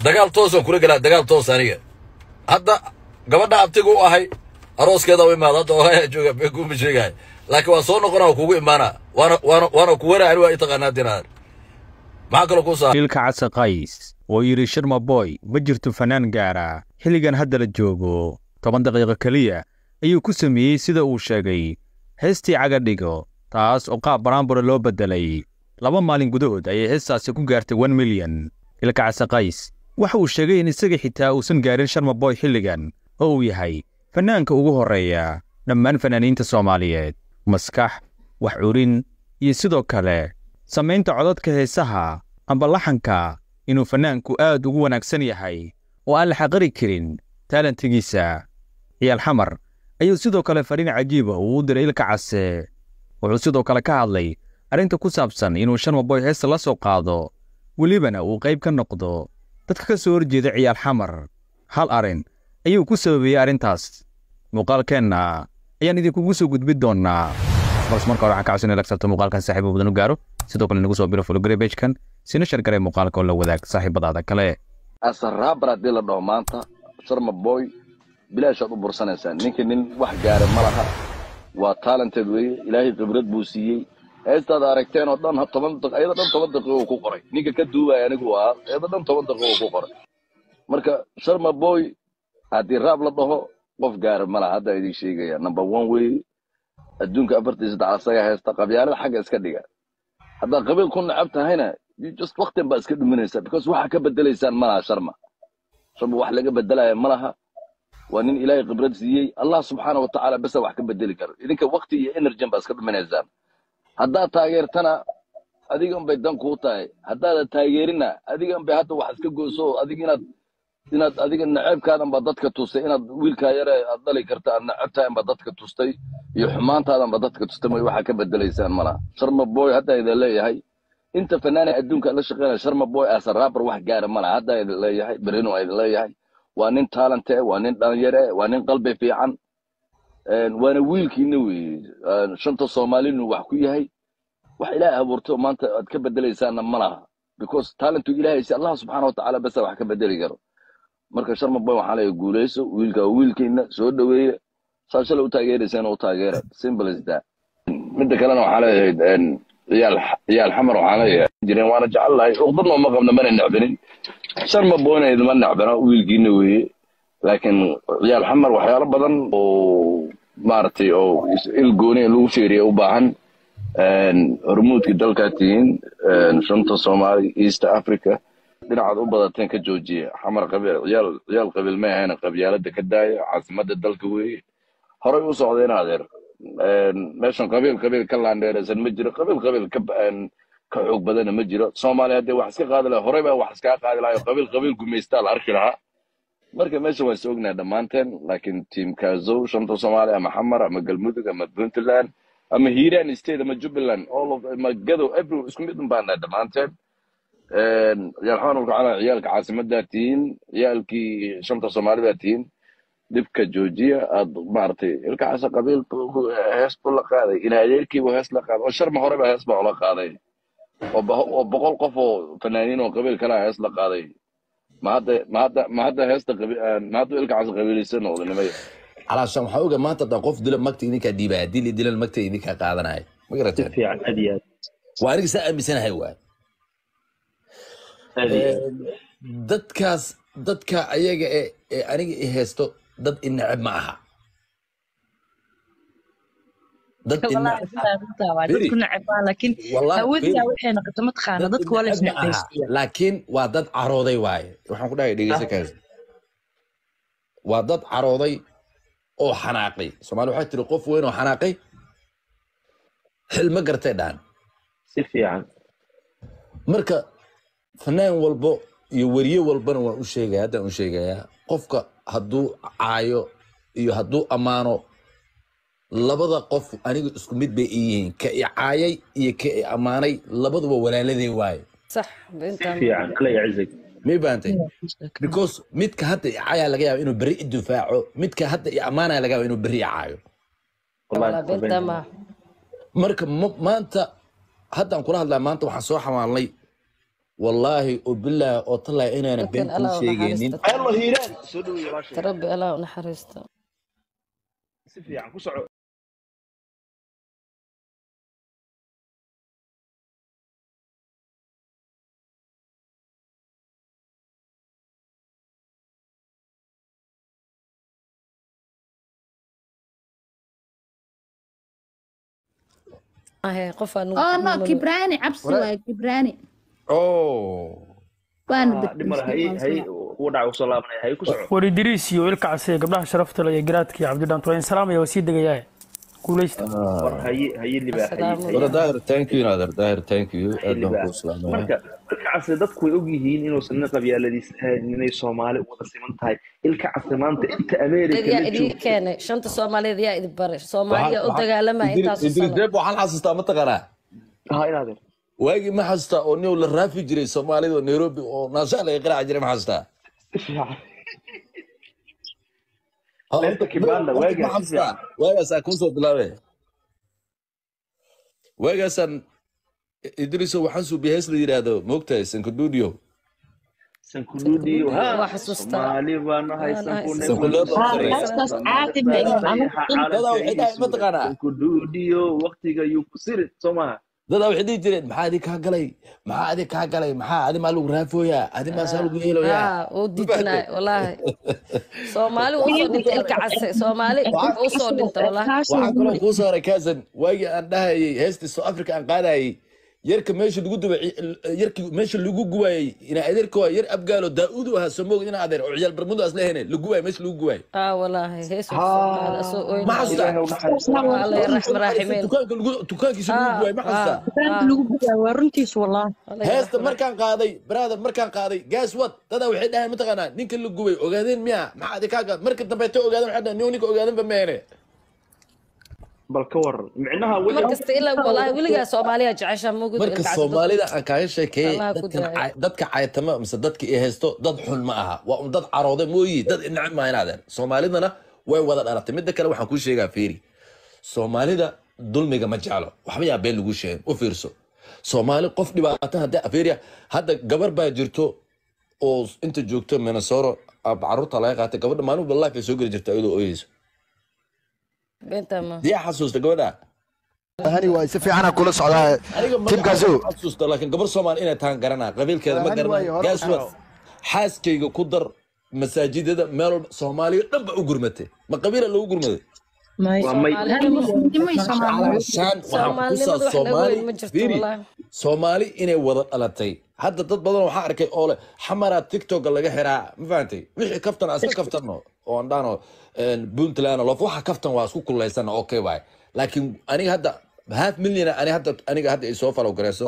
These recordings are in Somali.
dagaal toosaan kula gelaa dagaal toos aniga hadda gabadha abtiga u ahay arooskeeda u imaada hadda ohaya jooga been kuma sheegahay laakiin waa soo noqona waa kugu imaana waana waana waana kuwana ani waa i taqaanaa dinaan maxaa kaloo ku saa wiilka casa qays oo yidhi sharma boy ma jirto fanaan gaara xilligan hadda la joogo toban daqiiqo keliya ayuu ku sameeyey sida uu sheegay heestii cagadhigo taas oo qaab baraambura loo beddelay laba maalin gudahood ayay heestaasi ku gaartay wan milyan wiilka casa qays waxa uu sheegay in isaga xitaa uusan gaarin sharma boy xilligan oo uu yahay fannaanka ugu horreeya dhammaan fanaaniinta soomaaliyeed maskax wax curin iyo sidoo kale samaynta codadka heesaha amba laxanka inuu fannaanku aad ugu wanaagsan yahay oo aan la xaqiri karin taalantigiisa ciyaal xamar ayuu sidoo kale fariin cajiiba uu u diray ilka case wuxuu sidoo kale ka hadlay arrinta ku saabsan inuu sharmaboy heesta la soo qaado welibana uu qayb ka noqdo dadka ka soo horjeeda ciyaal xamar hal arrin ayuu ku sababeeyey arrintaas muuqaalkeenna ayaan idinkugu soo gudbin doonnaa balse marka hore waxaan ka codsanaya lagsabto muuqaalkan saaxiibo badan u gaaro sidoo kale nagu soo biro fologare bejkan sina shargaray muuqaalka oo la wadaag saaxiibadaada kale asaraabar haddii la dhaho maanta sharma boy bilaashaad u bursanaysaa ninka nin wax gaara ma laha waa talented weeye ilaahay khibrad buu siiyey heestaad aragteen oo dhan toban daq- ayada dhan toban daqiiqo uu ku qoray ninka ka duubaya anigu ahaa ayada dhan toban daqiiqo uu ku qoray marka sharma boy haddii raab la dhaho qof gaara ma laha hadda idin sheegaya number one weeye adduunka afartii saddex asaga heesta qabyaalada xagga iska dhiga haddaad qabiil ku nacab tahayna you just waqtin baa iska dhuminaysaa because waxa ka bedelaysaan ma laha sharma sharma wax laga bedelaya ma laha waa nin ilaahay khibrad siiyey allah subxaana wa tacaala besa wax ka bedeli karo idinka waqti iyo energy baa iska dhuminaysaan haddaad taageertana adiga unbay dan kuu tahay haddaadan taageerina adiga unbay hadda wax iska goyso oo adiga inaad inaad adiga naceebkaadan baa dadka tustay inaad wiilkaa yare aad dhali karta aad naceb tahay baa dadka tustay iyo xumaantaadan baa dadka tustay may waxaa ka bedelaysaan malaha sharma boy hadda idin leeyahay inta fanaana adduunka la shaqeynaya sharma boy as a rapper wax gaara malaha hadda idin leeyahay berino idin leeyahay waa nin talente waa nin dhalinyare waa nin qalbi fiican een, waana wiilkiina weeye een, shanta soomaalinu wax ku yahay wax ilaahay abuurto maanta aad ka bedelaysaanna ma laha because talentu ilaahay si allah subxaana watacaala besa wax ka bedeli karo marka sharma boy waxaa leeyahay guuleyso wiilka waa wiilkiina soo dhaweeye saa shalay u taageeraysaan u taageera simple as that midda kalena waxaa leeyahay een, ciyaal ciyaal xamar waxaa leeyahay jireen waana jecel lahay uqdadna uma qabna mana necbanin sharma boyna idima necbana wiilkiina weeye laakiin ciyaal xamar waxyaalo badan oo maaragtay oo is- il gooni in lagu fiiriyo u baahan een, hormuudka dalkaa tihiin een, shanta soomaali east africa dhinacaad u badateen ka joojiya xamar qabiil ciyaal ciyaal qabiil ma ahayna qabyaalada ka daaya caasimada dalka weeye horay u socdeen adeer een, meeshan qabiil qabiil ka laandheeraysan ma jiro qabiil qabiil ka een, ka xoog badana ma jiro soomaaliya haddii wax iska qaadi lahaa horey baa wax iskaga qaadi lahaa oo qabiil qabiil gumaystaa la arki lahaa marka meesha waan is ognahay dhammaanteen laakiin tiim kaazow shanta soomaali ama xamar ama galmudug ama puntland ama hiiraan state ama jubbaland all of ama gadow every isku mid un baan nahay dhammaanteen Een, ciyaal xawan ulkacala ciyaalka caasimadaa tihiin ciyaalkii shanta soomaali baa tihiin dhibka joojiya aad maaragtay ilkacaasa qabiil buu ku- hees buu la qaaday ina adeerkiibu hees la qaaday oo sharma hore baa hees baa ula qaaday oo bo- oo boqol qof oo fanaaniin oo qabiil kalaa hees la qaaday ma hadda ma hadda ma hadda heesta qabi- ma hadda ilkacaasa qabiilaysan noqda nimay calaashaan waxaa oga maanta haddaan qof dila magta idinkaa dhiibaya haddii la dilan magta idinkaa qaadanaya ma si garateen fiican aad iyo aad waa aniga saa aaminsanahay waay aad iyo aad dadkaas dadka ayaga ee ee aniga i haysto dad i neceb ma aha dad i والله neceb بالله runtaa waa Firi. dadku necbaa laakiin wallahi haweentaa firi waxay noqoto mataqaana dad i dadku waa la neceb ma aha isnecbaystiya laakiin waa dad carooday waaye waxaan ku dhahay dhegeysa kaas waa dad carooday oo xanaaqay soomaali waxay tiri qof weyn oo xanaaqay xil ma gartay dhaan si fiican marka fanaan walbo iyo weriye walbana waan u sheegaya haddaan u sheegayaa qofka hadduu caayo iyo hadduu ammaano labada qof aniga isku mid bay ii yihiin ka i caayay iyo ka i ammaanay labaduba walaaladey waaye صح si بنت fiican alla yacizig may baantay because midka hadda i caaya laga yaaba inuu berri i difaaco midka hadda i ammaanaya laga yaaba inuu berri i caayo والله wallahi بنت qabeen ما marka ma- maanta haddaan kula hadlaa maanta waxaan soo xamaalnay wallaahi oo bilaahi oo tallaahi inaana been dadkan kuu allah u sheegaynin naxariista hello hiiraan soo dhaweey walaashay rabbi allah u naxariista si fiican ku soco ahe qofaa nugu Oh no, nugu- Kibrani, cabsi Walaal- waaye Kibrani. oh Waana Ah, dhib male hay hay uu dhaca usoo laabanaya hay ku soco war idriis iyo ilka case gabdhaha sharafta leh iyo garaadka iyo cabdidhaant waa in salaamaya waa sii degayaa guuleysta war haye haye libaa haye Assalaamu haye wala daahir thank you naadir daahir thank you haye aad baan libaa kuu salaamaya marka ilka case dadku way ogyihiin inuusan nin qabyaaladiis ahayn inay soomaali u wada siman tahay ilka case maanta inta ameerika yaa la idin joogto keenay shanta soomaaliyeed yaa idin baray soomaaliya u dagaalamaya intaasu idris sano deeb waxaan xasuustaa mataqaanaa ha inaadeer waagii ma xasuustaa oo nin la raafi jiray soomaalida oo nairobi oo naasha laga qaraaci jiray ma xasuustaa si fiican Ha, Leerta horta- Kibanda, horta waagaas ma si xasuustaa waagaasaa kuusoo bilaabe waagaasaan idriso waxaan suubiya hees la yidhaahdo moogtahay sankaduudiyo sankuduudiyo ha Waa xasuustaa. soomaali baan nahay Waa nahay. sankune Sankuleed oo Ah, sarreeya. heestaas caadi ma ihin. Anigu Dadaa waxay dhahay mataqaanaa sankuduudiyo waqtiga yuu ku sirin soo maha dadaa waxay dhihi jireen maxaa adi kaa galay maxaa adi kaa galay maxaa adi maa lagu raafooyaa adi maasaa lagu yeeloyaa haa uu diidanaay walaahi soomaali uu usoo dhintay ilka case soomaali uu usoo dhintay walaahi waxaa kaloo kuu soo haray kaasan waagii aan dhahayay heestii south africa aan qaadayay yarka meesha lagu dubay yarki meesha lagu gubayay ina adeerka waa yar abgaalo daa'uud u ahaa soo moogid ina adeer oo ciyaal barmudo asla hene la gubaay meesha lagu gubaay aa walaahi hees uu soo qaada asoo oyn ma xasuustaa ilaahay u naxariisto alla yaraxm raaximeen dukaanka lagu dukaankiisa lagu aa gubaay ma xasuustaa dukaanka lagu gudaa waa runtiis wallah. heesta markaan qaaday brother markaan qaaday gaas wad dadaa waxay dhahayn mataqaanaa ninka la gubay ogaadeen miya maxaa adi kaa gaad marka dambe ta ogaadeen waxay dhahayn niyo ninka ogaaden ba meene bal ka waran micnaha mar wixii kasta ilaa walaahi weligaa soomaaliya jecesha mugud marka soomaalida aan kaaga sheekeeyey Allah ku dadkan daayo. cay- dadka caytama mise dadka i haysto dad xun ma aha waa un dad carooda mooyi dad inacib maaha inaadeen soomaalidana way wada dhalatay midda kale waxaan kuu sheegaa fiiri soomaalida dulmiga ma jeclo waxba yaa been lagu sheegin u fiirso soomaali qof dhibaato hadda fiiriya hadda gabar baa jirto oo inta joogto minnesota ah, caruurta laga qaatay gabadha maalin walba life ay soo geli jirta iyadoo ooyeyso beenta ma diyaa xasuusta gabadha hani waay si fiican aan kula socdaa aniga Timkaasow. magaca ma xasuusta laakiin gabar soomaali inay tahan garanaa qabiilkeeda ma Hani garanaa waayo, hore gaas u wad xaaskayga ku dar masaajidada meel walba soomaaliya dhan ba u gurmatay ma qabiila loogu gurmaday waa may Nimay Soomaaliyeed. calashaan waxaan soomaalinimadu kusaa wax laga soomaali weyn ma jirto fiiri walaahi soomaali inay wada dhalatay hadda dad badan waxaa arkay oo leh xamaraa tiktoka laga xiraa ma fahantay wixii kaftan aan iska kaftanno oo aan dhahno puntland lof waxa kaftan waa isku kulaysana okay waay laakiin aniga hadda half million ani hadda aniga hadda ay soo falow gareyso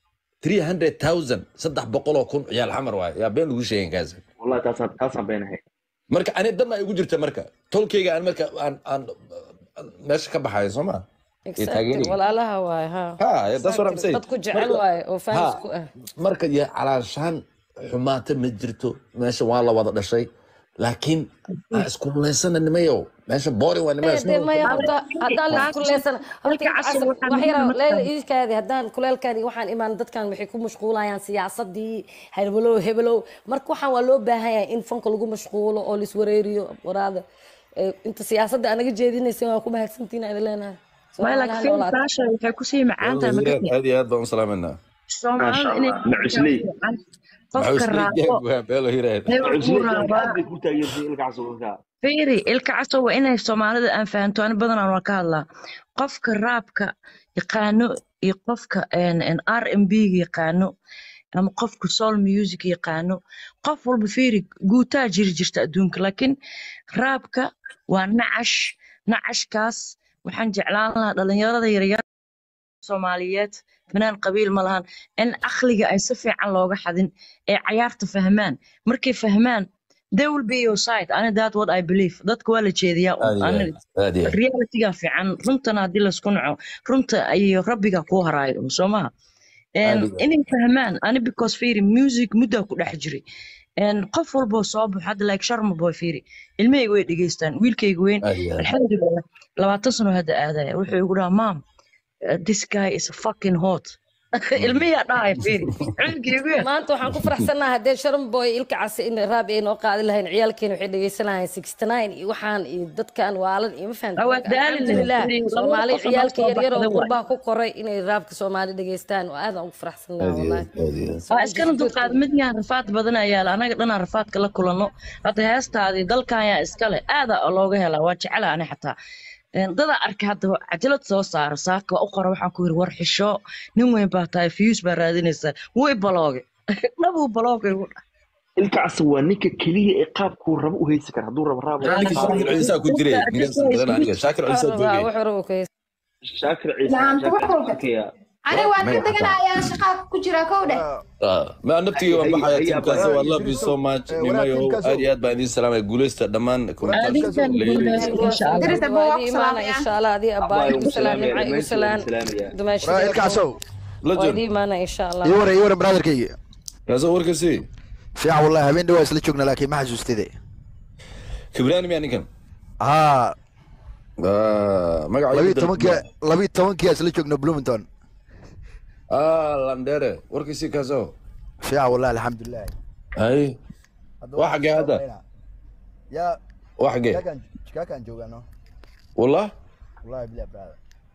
300000 saddex boqoloo kun ciyaal xamar waay yaa been lagu sheegin kaas wallahi taasaan taasaan beenahay marka ani dan ay igu jirta marka tolkayga aan marka aan aan meesha ka baxayo soo ma Exactly. taageeraya. walaalaha waaye ha ha that's what I'm saying dadku jecel Marka- waaye oo fans Ha, ku ah marka ya calaashaan xumaata ma jirto meesha waa la wada dhashay laakiin aan isku leysana nimayow meesha boring waa nimayo dee maya horta haddaan la kuleysan horta Marka casir casir- waxaa wax yaro muhiim ah leela markaan- iikaadi haddaan kuleelkaadi waxaan imaan dadkan waxay ku mashquulayaan siyaasadii heblow heblow marka waxaan waa loo baahan yahay in fanka lagu mashquulo oo laiswareeriyo waraada Eh, inta siyaasadda anaga jeedinaysa waa ku mahadsantihiin aan idin leenahay Maya, like, Soomaalihan film noolaata. baasha waxay kusii macaan tahay marka aad iyo aad baan u salaamanaa Soomaalida inay Macusley. qofka raabo beelo hiraad hebel uu raabaa aad bay ku taageertay ilkaas dadka fiiri ilka caso waa inay soomaalida aan fahanto ani badanaan waa ka hadlaa qofka raabka yaqaano iyo qofka r m b ga yaqaano ama qofka soul music yaqaano qof walba fiiri guutaa jiri jirta adduunka laakiin raabka waa nacash nacashkaas waxaan jeclaan lahaa dhalinyarada yaryar soomaaliyeed fanaan qabiil ma lahan in aqliga ay si fiican looga xadin ee cayaarta fahmaan markay fahmaan they will be your side ani that what I believe dadka waa la jeediyaa un. Ani- aad iyo aad realityga fiican runtana haddii laisku naco runta iyo rabbiga kuu haraayo soo maha Aad iyo aad. inay fahmaan ani because fiiri music muddaa ku dhex jiray En qof walboo soo baxo hadda like sharma boy fiiri ilmahayga way dhegeystaan wiilkayga weyn aad iyo aad alxamdulilah labaatan sano hadda aadaya wuxuu igu dhaha mam uh, this guy is fucking hot ilmiyaa dhahay fiiri cilmigeygu maanta waxaan ku faraxsanahay haddee sharon boy ilka case in raab ay noo qaadi lahayn ciyaalkeena waxay dhegeysan lahayn sixty nine iyo waxaan iyo dadkan waalan iyo ma fahamtay Waa Marka daali alxamdulilah lahayd. Labada soomaali qof oo ciyaalka soo yaryar oo baxday waay. qurbaha ku koray inay raabka soomaali dhegeystaan oo aadaan ugu faraxsanahay aad iyo wallahi aad aad iyo aad waa iskana dulqaad midyaan rafaad badan ayaa la anaga dhanaan rafaadka la kulanno hadda heestaadii dalkan yaa iskale aada looga helaa waa jecela ani xataa Een, dada arka hadda cajalad soo saara saaka waa u qora waxaan ku yiri war xisho nin weyn baa tahay fiyuus baa raadinaysaa way balooge dhabuu balooge ugu dhac ilka casa waa ninka keliya ee qaabkuu rabo u haysi kara hadduu rabo raab ninka shaakir ciisaa ku jiray ninkaas badan aniga shaakir ciisaa Waa joogay wax hore uu ka heystay. shaakir ciise Laanta shaakir wuxuu ciise arkayaa ani waan ka Magaca teganayaa shaqaa ku jira kow dheh Ah, ma naftiga waan Ay- ay- baxaya ay- tiimkaas ay- waa love you so much Eh, nimayo walaal, aad iyo aad baan idiin salaamaya guuleysta dhammaan Adinkan guuleysta insha Allah. Diris Abba waa ku Imaana salaamaya. insha Allah adii Abba abbaa igu igu salaan salaamaya, nimca igu dhammaantiin salaan waan salaamaya. dumaashada Waraa ilkaasow waa legend idii imaana insha Allah ii waran ii waran brotherkayga kaasoo warkasi fiican wallahi habeen dhawaa isla joogna laakiin ma xasuustide kibraani miyaa ninkan haa Ah, magaca labiyi igu tobankia dalbada. labiyi tobankia isla joogna bloomington ah landere warkasi kaasoo fiican wallahi alxamdulilah hay Hadda Waa xagee hadda? yaa waa xagee chikaakaan chikaakaan joogaano wallah wallahi bilah brother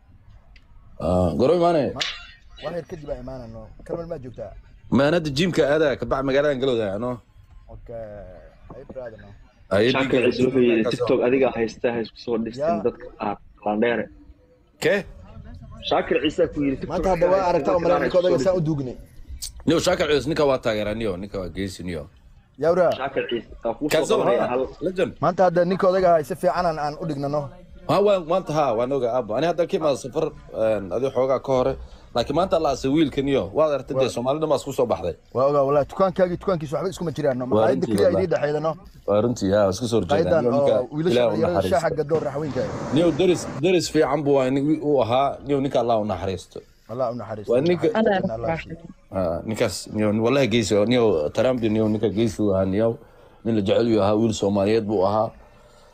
Ah, goro imaane wax yar kadib aan imaanano kalmal maa joogtaa maanada jiimka aadaa kabax magaaladan galowda ano okay ay brother no shaakir ciise wuxuu yidhi tiktok adigaa haysta ha isku soo dhistin Yaa. dadka qaar landheere ke shaakir ciise ku yidhi tiktok maanta hadda waa aragtaa umala ninka odaga saan u duugnay niyo shaakir ciis ninka waa taageeraa niyo ninka waa geesi niyo yaa waraa shaakir ciise waa kuu soo kaasoo qabanaya hal legend maanta hadda ninka odaga hay si fiican aan aan u dhignano ha waan maanta ha waan oga aabo ani hadda ka imaada safar adi xoogaa ka hore laakiin maanta la asay wiilkan iyo waad aragtay dee soomaalida maas kusoo baxday waa ogaa wallahi dukaankaagii dukaankiisa waxba iskuma jiraano Waa maqaayadda runtii keliya wallahi. idii dhexeydano waa runtii ha isku soo qaydan oo horjeedaan wiilasha ilaah u dhalinyarada shaaxa naxariisto gadoor raxweynka niyo deris deris fiican buu waa uu ahaa niyo ninka allah u naxariisto allah u naxariisto Waa ninka- Allah Allah ya siiyo. Ah, ninkaas niyo wallahi geesi niyo tarambi niyo ninka geesi uu ahaa niyo nin la jecel uu ahaa wiil soomaaliyeed buu ahaa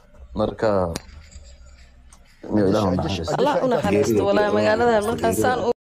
marka niyo ilaah u naxariisto Allah u naxariisto walaa magaalada markaan saan u